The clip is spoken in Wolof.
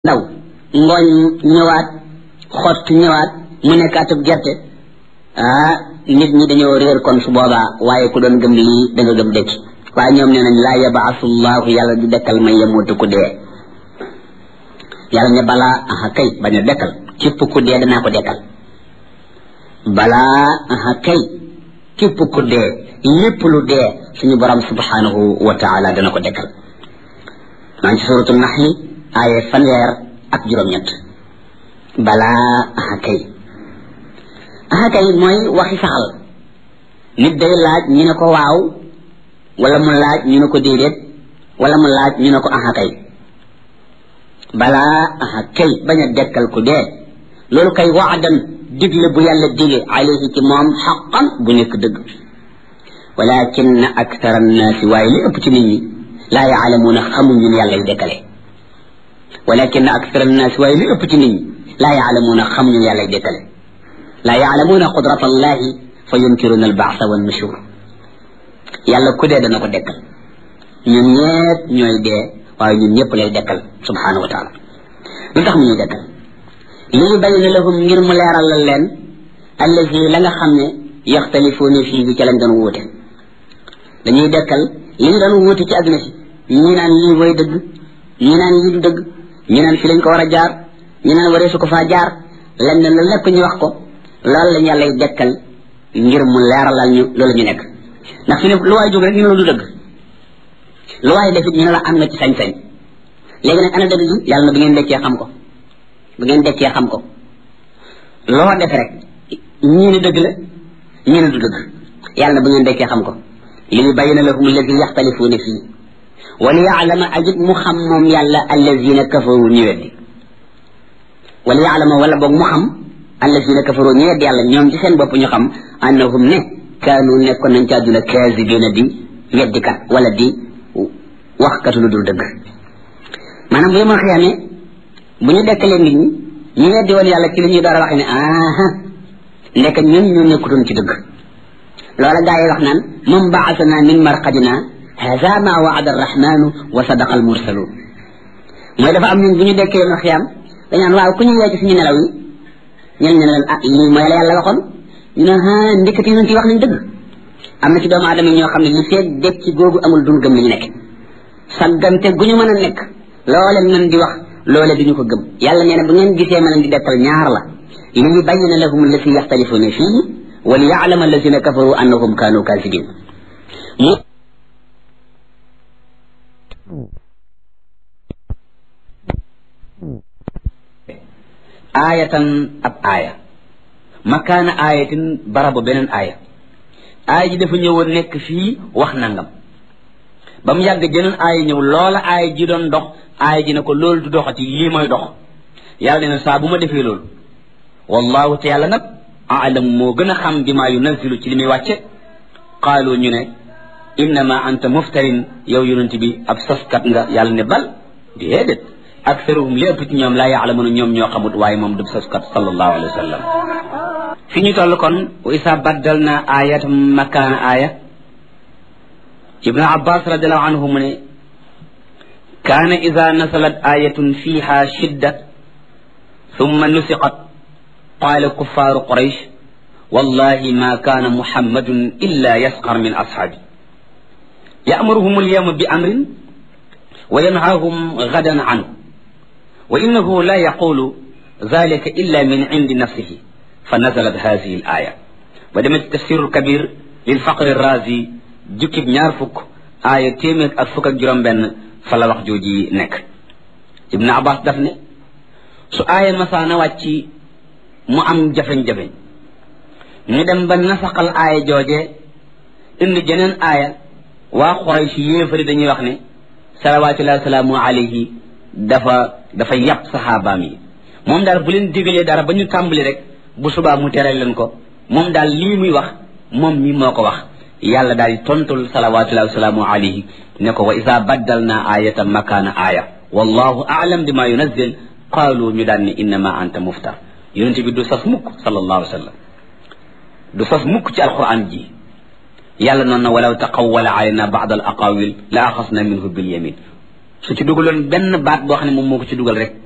ndaw ngooñ ñëwaat xott ñëwaat mu nekkaatub gerte ah nit ñi dañoo réer kon su boobaa waaye ku doon gëm lii da nga gëm dëkk waaye ñoom nee nañ laa yabaasu llahu yàlla du dekkal may yamutu ku dee yàlla ne balaa aha kay bañ a dekkal képp ku dee danaa ko dekkal balaa aha kay képp ku dee lépp lu dee suñu borom subhanahu wa taala dana ko dekkal maa ngi ci suratu naxli aaye fanweer ak juróom-ñett balaa aha kay aha kay mooy waxi saxal nit day laaj ñu ne ko waaw wala mu laaj ñu ne ko déedéet wala mu laaj ñu ne ko aha kay balaa aha kay bañ a dekkal ku dee loolu kay waadan digle bu yàlla dige alayhi ci moom xaqan bu nekk dëgg walakin akthara annaasi waaye li ëpp ci nit ñi laa yaalamuuna xamuñ ñun yàlla y dekkale walakin akthara annaasi waaye li ëpp ci nit ñi laa yaalamuuna xamuñ ñun yàlla y dekkale laa yaalamuuna qudrata allahi fa yunkiruuna albaasa wa nushur yàlla ku dee dana ko dekkal ñun ñëpp ñooy dee waaye ñun ñëpp lay dekkal subhanahu wa taala lu tax mu ñuy dekkal lii bayna lahum ngir mu leeralal leen allazi la nga xam ne yaxtalifuuna fii bi ca lañ doon wuute dañuy dekkal li ñu doon wuute ci àdduna si ñi naan lii mooy dëgg ñi naan lii du dëgg ñi naan fi lañ ko war a jaar ñi naan waree su ko faa jaar lañ ne lu lépp ñu wax ko loolu lañ yàllay dekkal ngir mu leeralal ñu loolu ñu nekk ndax fi ne lu waay jóg rek ñu ne la du dëgg lu waay defit ñu ne la am na ci sañ-sañ léegi nag ana dëgg gi yàlla na bu ngeen dekkee xam ko bu ngeen dekkee xam ko loo def rek ñii ne dëgg la ñii ne du dëgg yàlla na bu ngeen dekkee xam ko li yubayyina lahum alladi yaxtalifuuna fii wa li yaalama ajit mu xam moom yàlla allazina kafaru ñu weddi wa li yaalama wala boog mu xam allazina kafaru ñu weddi yàlla ñoom ci seen bopp ñu xam annahum ne kaanu nekkoon nañ ci àdduna kaasibiina di weddikat wala di waxkatu lu dul dëgg maanaam bu yemal xiyaamee bu ñu dekkalee nit ñi ñu weddi woon yàlla ci li ñuy door a waxe ne aha ndekk ñun ñu nekkutoon ci dëgg loola gaa yi wax naan moom baasana min marqadina hada ma waada arrahmanu wa sadaqa almursalun mooy dafa am ñun bu ñu dekkee yemal xiyaam dañaan waaw ku ñu yee ci suñu nelaw yi ñen ne leen ah lii mooy la yàlla waxoon ñu ne ah ndekkat yi ci wax nañ dëgg am na ci doomu aadama yi ñoo xam ne li feeg dekk ci googu amul dun gëm li ñu nekk saggante gu ñu mën a nekk loole mën di wax loole du ñu ko gëm yàlla nee na bu ngeen gisee ma leen di dekkal ñaar la li yubayyina lahum allati yaxtalifuuna fii wa li yaalama allazina kafaru annahum kaanu kaasibin mu aayatan ab aaya makaana aayatin barabu beneen aaya aaya ji dafa ñëwoon nekk fii wax nangam ba mu yàgg jeneen aaya ñëw loola aaya ji doon dox aaya ji ne ko loolu du doxati lii mooy dox yàlla nee na saa bu ma defee loolu wallahu te yàlla nag aalam moo gën a xam bi maa yunazilu ci li muy wàcce qaalu ñu ne innama anta muftarin yow yonent bi ab soskat nga yàlla ne bal déedéet aktaruhum lépp ci ñoom laa yaalamuna ñoom ñoo xamut waaye moom du soskat sallallahu alayhi wa sallam fi ñu toll kon wa isa baddal na ayat makaana aaya ibnu abbas radiallahu anhu mu ne kaana ida nasalat ayatun fiha shidda thumma nusiqat qaala kuffaaru quraysh wallahi ma kaana muhammadun illa yasqar min ashaabi ya'muruhum alyawma bi amrin wa yanhaahum gadan anhu wa innahu la yaqulu dhalika illa min indi nafsihi fa nazalat hadihi al aya ba demee ci tafsiru kabir lil faqri razi jukkib ñaar fukk aaya téeméer ak fukk ak juróom benn fa la wax jooji nekk ibnu abbas daf ne su aaya masaana wàcc mu am jafeñ-jafeñ ñu dem ba nasaxal aaya jooje indi jeneen aaya waa Quraysh yéefari dañuy wax ne salawatullahi wasalaamu alayhi dafa dafa yàpp saxaabaam yi moom daal bu leen digalee dara ba ñu tàmbali rek bu subaa mu tere leen ko moom daal lii muy wax moom mi moo ko wax yàlla daal di tontul salawatullahi wasalaamu alayhi ne ko wa isa baddal naa ayatan makaana aaya wallahu aalam bima yunazzil qaalu ñu daan ne innama anta muftar yonent bi du sas mukk sallallahu alayhi wa sallam du sas mukk ci alquran ji yàlla noonu na walaw taqawwala alayna ba'd al aqawil la axasna minhu bil yamin su ci dugaloon benn baat boo xam ne moom moo ko ci dugal rek